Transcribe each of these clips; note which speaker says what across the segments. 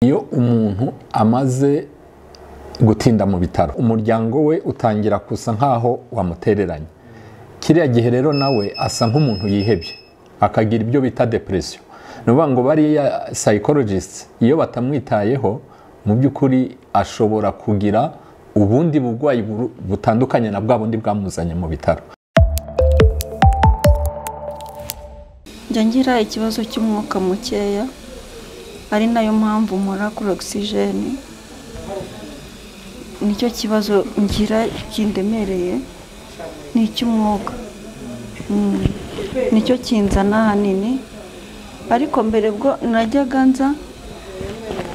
Speaker 1: iyo umuntu amaze gutinda mu bitaro umuryango we utangira gusa nk'aho wamutereranye kiriya gihe rero nawe asa nk'umuntu yihebye akagira ibyo bita depresiyo ni ukuvuga ngo bariya sayikorojisite iyo batamwitayeho mu by'ukuri ashobora kugira ubundi burwayi butandukanye na bwa bundi bwamuzanye mu bitaro
Speaker 2: njya ngira ikibazo cy'umwuka mukeya ari nayo mpamvu nkora kuri ogisijeni nicyo kibazo ngira kindemereye ni icy'umwuka Mm. nicyo kinzana ahanini ariko mbere bwo najyaga nza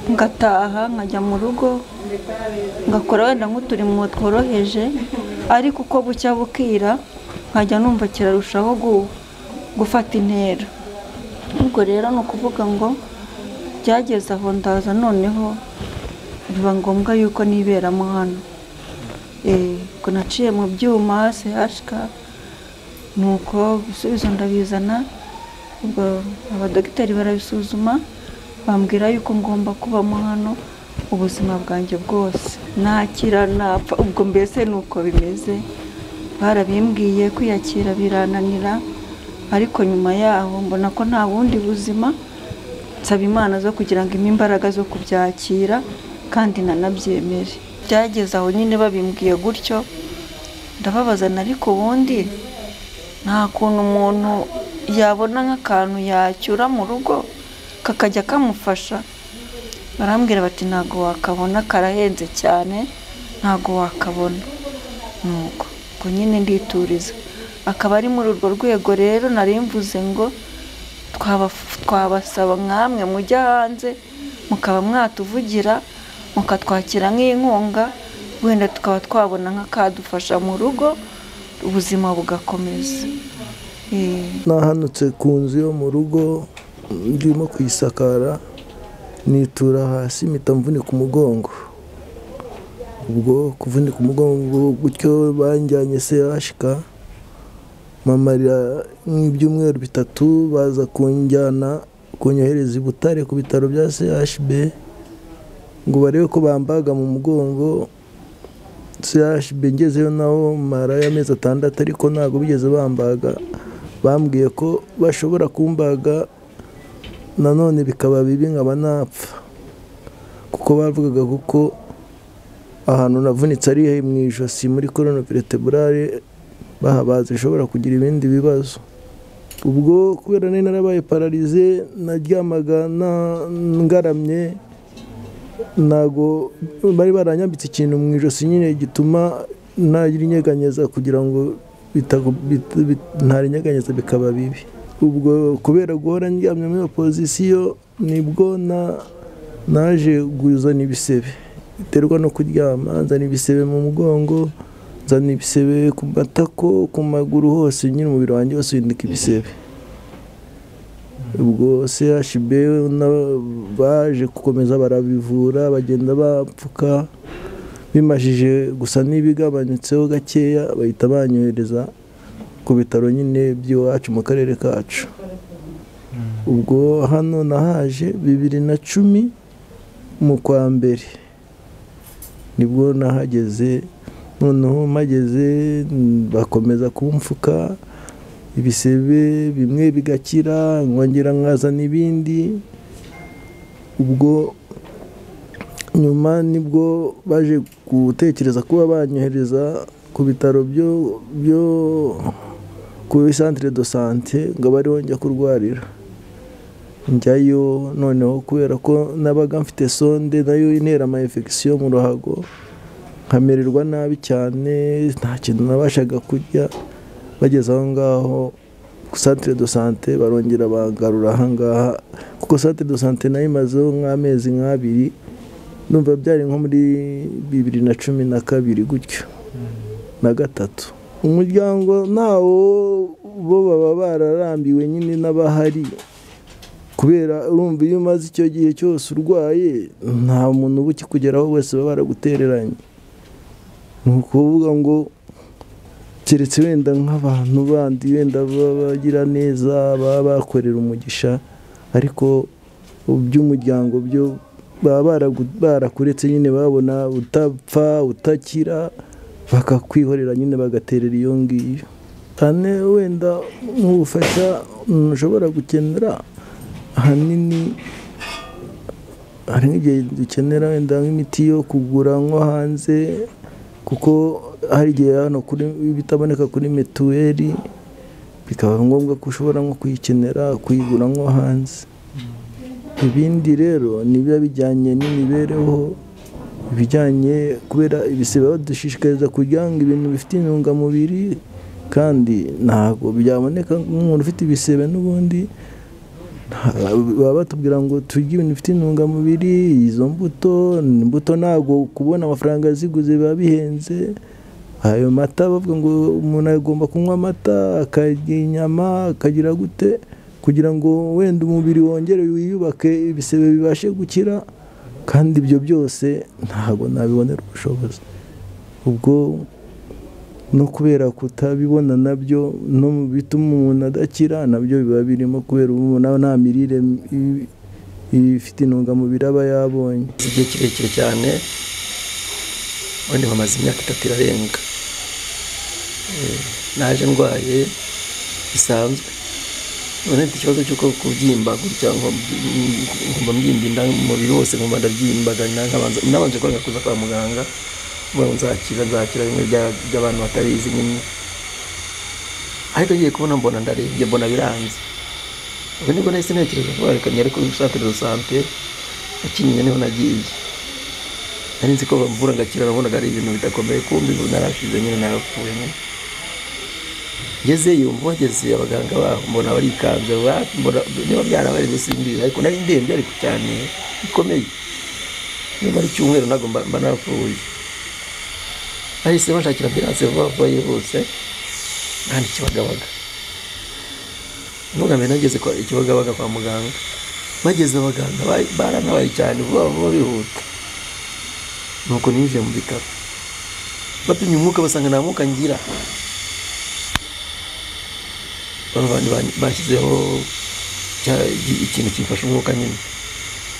Speaker 2: ngataha nkajya mu rugo ngakora wenda nk'uturimo tworoheje ariko uko bucya bukira nkajya numva kirarushaho gu- gufata intera ubwo rero ni ukuvuga ngo byageze aho ndaza noneho biba ngombwa yuko niberamo hano Eh, ubwo naciye mu byuma sehashika nuko ibisubizo ndabizana ubwo abadogiteri barabisuzuma bambwira yuko ngomba kubamo hano ubuzima bwanjye bwose nakira napfa ubwo mbese ni uko bimeze barabimbwiye kwiyakira birananira ariko nyuma yaho mbona ko nta bundi buzima nsaba imana zo kugira ngo impe imbaraga zo kubyakira kandi nanabyemere byageze aho nyine babimbwiye gutyo ndababazana ariko ubundi nta kuntu umuntu yabona nk'akantu yacyura mu rugo kakajya kamufasha barambwira bati ntabwo wakabona karahenze cyane ntabwo wakabona nuko ubwo nyine ndituriza akaba ari muri urwo rwego rero nari mvuze ngo twaba- twabasaba nk'amwe mujya hanze mukaba mwatuvugira mukatwakira nk'inkunga wenda tukaba twabona nk'akadufasha mu rugo ubuzima bugakomeza Eh,
Speaker 3: nahanutse ku nzu yo mu rugo ndimo kuyisakara nitura hasi mpita mvunika umugongo ubwo kuvunika umugongo gutyo banjyanye sehashika mamarira nk'ibyumweru bitatu baza kunjyana kunyohereza i butare ku bitaro bya chb ngo barebe ko bambaga mu mugongo chb ngezeyo naho marayo amezi atandatu ariko ntabwo bigeze bambaga bambwiye ko bashobora kumbaga nanone bikaba bibi nkaba napfa kuko bavugaga kuko ahantu navunitse ari he mu ijosi muri korona pereteburare bahabaze ishobora kugira ibindi bibazo ubwo kubera nari narabaye pararize naryamaga na- ngaramye ntago bari baranyambitse ikintu mu ijosi nyine gituma ntagira inyeganyeza kugira ngo bitago- bit- bit- ntarinyeganyeza bikaba bibi ubwo kubera guhora ndyamye muri opozisiyo nibwo na- naje guzana ibisebe biterwa no kuryama nzana ibisebe mu mugongo nzana ibisebe ku matako ku maguru hose nyine umubiri wanjye wose windika ibisebe ubwo chb na- baje gukomeza barabivura bagenda bapfuka bimajije gusa n'ibigabanutseho gakeya bahita banyohereza ku bitaro nyine by'iwacu mu karere kacu ubwo hano nahaje bibiri na cumi mu kwa mbere nibwo nahageze noneho mageze mm, bakomeza kumfuka ibisebe bimwe bigakira nkongera nkazana ibindi ubwo nyuma nibwo baje gutekereza kuba banyohereza ku bitaro byo byo ku centre de sante ngo abe ariho njya kurwarira njyayo noneho kubera ko nabaga mfite sonde nayo intera ama infection mu ruhago nkamererwa nabi cyane nta kintu nabashaga kurya bageze aho ngaho ku centre de sante barongera bangarura aha ngaha kuko centre de sante nayo imazeho nk'amezi nk'abiri numva byari nko muri bibiri na cumi na kabiri gutyo na gatatu umuryango ntawo bo baba bararambiwe nyine n'abahari kubera urumva iyo umaze icyo gihe cyose urwaye nta muntu uba ukikugeraho wese baba baragutereranye ni ukuvuga ngo keretse wenda nk'abantu bandi wenda bagira neza baba bakorera umugisha ariko by'umuryango byo baba baragu- barakuretse nyine babona utapfa utakira bakakwihorera nyine bagaterera iyo ngiyo cyane wenda nk'ubufasha umuntu ushobora gukenera ahanini hari nk'igihe dukenera wenda nk'imiti yo kugura nko hanze kuko hari igihe hano kuri bitaboneka kuri mituweli bikaba ngombwa ko ushobora nko kuyikenera kuyigura nko hanze ibindi rero ni biba bijyanye n'imibereho ibijyanye kubera ibisiba badushishikariza kugira ngo ibintu bifite intungamubiri kandi ntabwo byaboneka nk'umuntu ufite ibisebe n'ubundi baba batubwira ngo turye ibintu bifite intungamubiri izo mbuto imbuto ntabwo kubona amafaranga ziguze biba bihenze ayo mata bavuga ngo umuntu agomba kunywa amata akarya inyama akagira gute kugira ngo wenda umubiri wongere wiyubake ibisebe bibashe gukira kandi ibyo byose ntabwo nabibonera ubushobozi ubwo no kubera kutabibona nabyo no mu bituma umuntu adakira nabyo biba birimo kubera ubu nawe nta mirire i- ifite intungamubiri aba yabonye
Speaker 4: igihe kirekire cyane ubundi bamaze imyaka itatu irarenga Eh, naje ndwaye bisanzwe none mfite ikibazo cy'uko kubyimba gutya nko- ngomba mbyimba inda umubiri wose ngomba ndabyimbaganira nkabanza- nabanje kwanga kuza kwa muganga ngo nzakira nzakira bimwe bya- by'abantu batabizi nyine ariko ngiye kubona mbona ndarebye mbona biranze ubu nibwo nahise ntekereza ko reka njye kuri centre de sante yakinyiye niho nagiye nari nzi ko bamvura ngakira nabonaga ari ibintu bidakomeye kumbi ubu narashize nyine narapfuye nyine ngezeyo mbogeze abaganga baho mbona barikanze ba- mbona- niba byarabarenze simbizi ariko nari ndembye ariko cyane bikomeye niba ari icyumweru ntabwo mba mba narapfuye bahise bashakira ambilanse vuba vuba yihuse kandi kibagabaga ntugambe nageze kwa ikibagabaga kwa muganga bageze abaganga ba- baranabaye cyane vuba vuba bihuta nuko ninjiye mu bitaro bapimye umwuka basanga nta mwuka ngira bano bantu ban- bashyizeho cya- iki- ikintu kimfasha umwuka nyine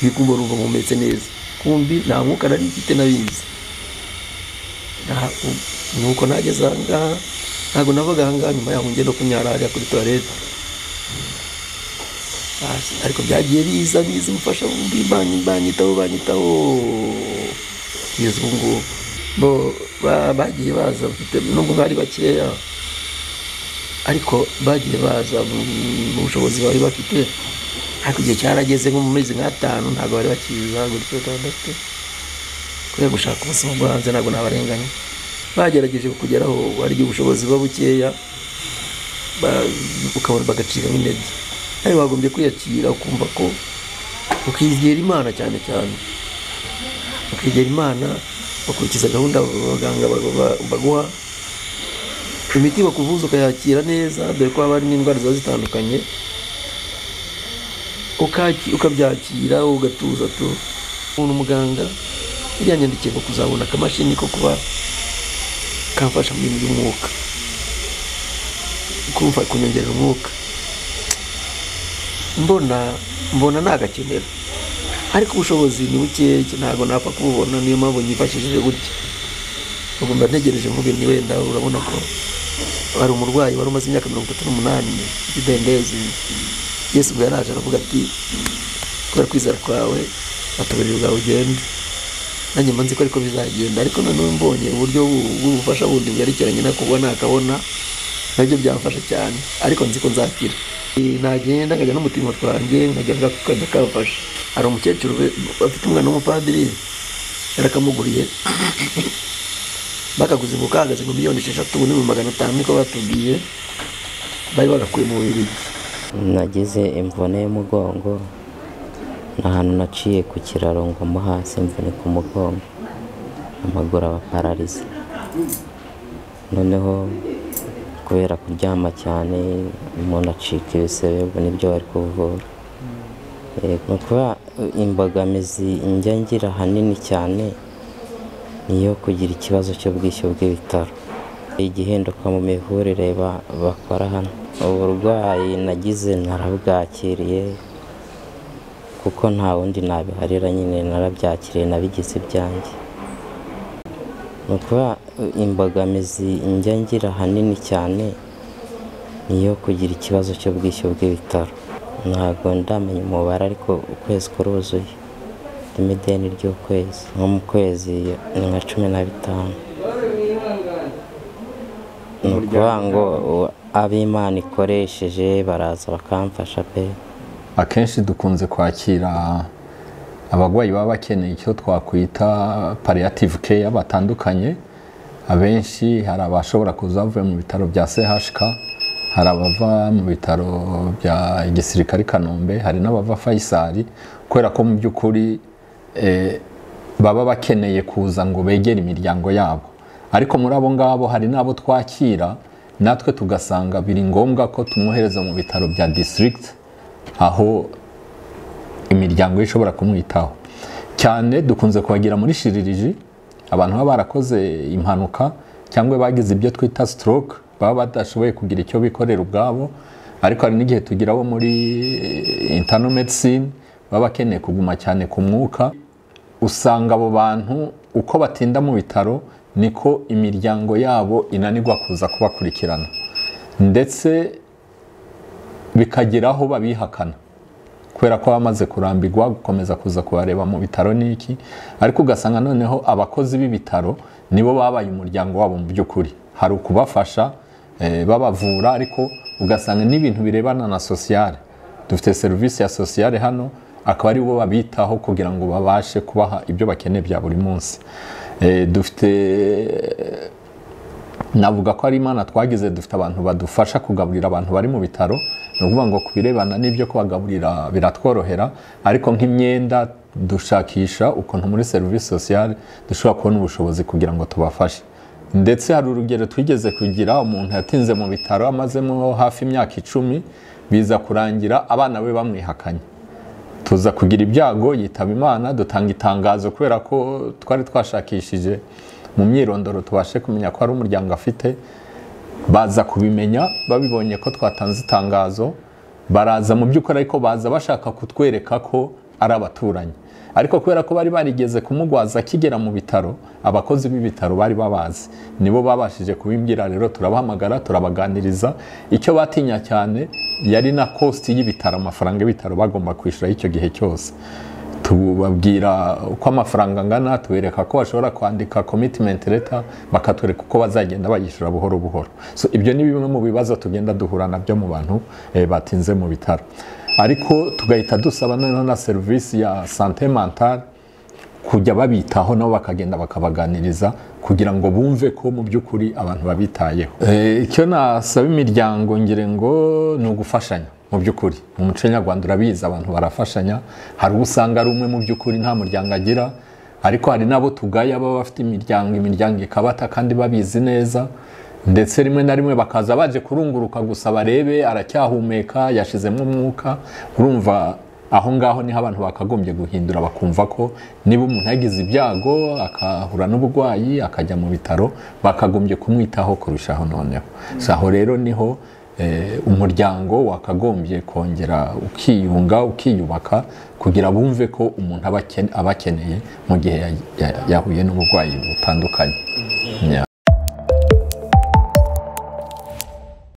Speaker 4: bikumbura urumva mpumetse neza kumbi nta mwuka nari mfite nabizi Nta- u- nuko nageze ahangaha ntabwo navaga ahangaha nyuma yaho ngenda kunyara hariya kuri toilette Basi, ariko byagiye biza biza umufasha wumbi banyi banyitaho banyitaho kugeza ubu ngubu bo ba- bagiye baza bafite nubwo bari bakeya ariko bagiye baza mu- mu bushobozi bari bafite ariko igihe cyarageze nko mu mezi nk'atanu ntabwo bari bakiza gutyo batandatu kubera gushaka ubuzima bwo hanze ntabwo nabarenganya bagerageje kugeraho hari igihe ubushobozi buba bukeya ba- ukabona bagacikamo intege nawe wagombye kwiyakira ukumva ko ukizera imana cyane cyane ukegera imana bakurikiza gahunda abaganga ba- ba- baguha imiti bakuvuza ukayakira neza dore ko haba harimo indwara ziba zitandukanye ukaki- ukabyakira ugatuza tu umuntu muganga yanyandikiye ngo kuzabona akamashini ko kuba kamfasha mu bintu by'umwuka kumva kunyongerera umwuka mbona mbona nagakenera ariko ubushobozi ni bukeya ntabwo napfa kububona niyo mpamvu nyifashishije gutya ubwo mba ntegereje mvuge ni wenda urabona ko hari umurwayi wari umaze imyaka mirongo itatu n'umunani idendezi yesu ubwo yaraje aravuga ati kubera kwizera kwawe ataburiri bwawe ugende nanjye mba nzi ko ariko bizagenda ariko noneho mbonye uburyo bu- bw'ubufasha bundi bwerekeranye no kubona akabona nabyo byamfasha cyane ariko nzi ko nzakira Eh, nagenda nkajya n'umutima twanjye nkajya nga- kajya kamfasha hari umukecuru we- afite umwana w'umupadiri yarakamuguriye bakaguze ngo kahagaze ngo miliyoni esheshatu n'ibihumbi magana atanu niko batubwiye bari bagakuye mu bubirigi
Speaker 5: nagize imvune y'umugongo ni ahantu naciye ku kiraro ngwa hasi mvunika umugongo amaguru aba pararize noneho kubera kuryama cyane umuntu acika ibisebe ubwo nibyo bari kuvura Eh, ni ukuba imbogamizi njya ngira ahanini cyane ni iyo kugira ikibazo cy'ubwishyu bw'ibitaro igihinduka mu mivurire ba- bakora hano uburwayi nagize narabwakiriye kuko nta wundi nabiharira nyine narabyakiriye nabigize ibyanjye ni ukuba imbogamizi njya ngira ahanini cyane ni iyo kugira ikibazo cy'ubwishyu bw'ibitaro ntabwo ndamenya umubare ariko ukwezi kuruzuye ndimo ideni ry'ukwezi nko mu kwezi ni nka cumi na bitanu ni ukuvuga ngo ab'imana ikoresheje baraza bakamfasha pe
Speaker 1: akenshi dukunze kwakira abarwayi baba bakeneye icyo twakwita pariyative keya batandukanye abenshi hari abashobora kuza bavuye mu bitaro bya CHK hari abava mu bitaro bya gisirikare i kanombe hari n'abava fayisari kubera ko mu by'ukuri eh, baba bakeneye kuza ngo begere imiryango yabo ariko muri abo ngabo hari n'abo twakira natwe tugasanga biri ngombwa ko tumwohereza mu bitaro bya district aho imiryango ye ishobora kumwitaho cyane dukunze kubagira muri shiririji abantu baba barakoze impanuka cyangwa bagize ibyo twita stroke baba badashoboye kugira icyo bikorera ubwabo ariko hari n'igihe tugira abo muri intano medicine baba bakeneye kuguma cyane ku mwuka usanga abo bantu uko batinda mu bitaro niko imiryango yabo inanirwa kuza kubakurikirana ndetse bikagira aho babihakana kubera ko bamaze kurambirwa gukomeza kuza kubareba mu bitaro n'iki ariko ugasanga noneho abakozi b'ibitaro nibo babaye umuryango wabo mu by'ukuri hari ukubafasha eh, babavura ariko ugasanga n'ibintu birebana na sosiyale dufite serivisi ya sosiyale hano akaba ari bo babitaho kugira ngo babashe kubaha ibyo bakeneye bya buri munsi Eh, dufite navuga ko ari imana twagize dufite abantu badufasha kugaburira abantu bari mu bitaro ni ukuvuga ngo ku birebana n'ibyo kubagaburira biratworohera ariko nk'imyenda dushakisha ukuntu muri serivisi sosiyale dushobora kubona ubushobozi kugira ngo tubafashe ndetse hari urugero twigeze kugira umuntu yatinze mu bitaro amazemo hafi imyaka icumi biza kurangira abana be bamwihakanye tuza kugira ibyago yitaba imana dutanga itangazo kubera ko twari twashakishije mu myirondoro tubashe kumenya ko hari umuryango afite baza kubimenya babibonye ko twatanze itangazo baraza mu by'ukuri ariko baza bashaka kutwereka ko ari abaturanyi ariko kubera ko bari barigeze kumugwaza akigera mu bitaro abakozi b'ibitaro bari babazi nibo babashije kubimbwira rero turabahamagara turabaganiriza icyo batinya cyane yari na kositi y'ibitaro amafaranga y'ibitaro bagomba kwishyura icyo gihe cyose tubabwira uko amafaranga angana tubereka ko bashobora kwandika commitment leta bakatwereka uko bazagenda bayishyura buhoro buhoro so ibyo ni bimwe mu bibazo tugenda duhura nabyo mu bantu eh, batinze mu bitaro ariko tugahita dusaba noneho na serivisi ya sante mentale kujya babitaho nabo bakagenda bakabaganiriza kugira ngo bumve ko mu by'ukuri abantu babitayeho Eh, icyo nasaba imiryango ngira ngo ni ugufashanya mu by'ukuri mu muco nyarwanda urabizi abantu barafashanya hari uwo usanga ari umwe mu by'ukuri nta muryango agira ariko hari n'abo tugaya baba bafite imiryango imiryango ikabata kandi babizi neza ndetse rimwe na rimwe bakaza baje kurunguruka gusa barebe aracyahumeka yashizemo umwuka urumva aho ngaho niho abantu bakagombye guhindura bakumva ko niba umuntu yagize ibyago akahura n'uburwayi akajya mu bitaro bakagombye kumwitaho kurushaho noneho Si aho rero niho umuryango wakagombye kongera ukiyunga ukiyubaka kugira bumve ko umuntu aba akeneye mu gihe yahuye n'uburwayi butandukanye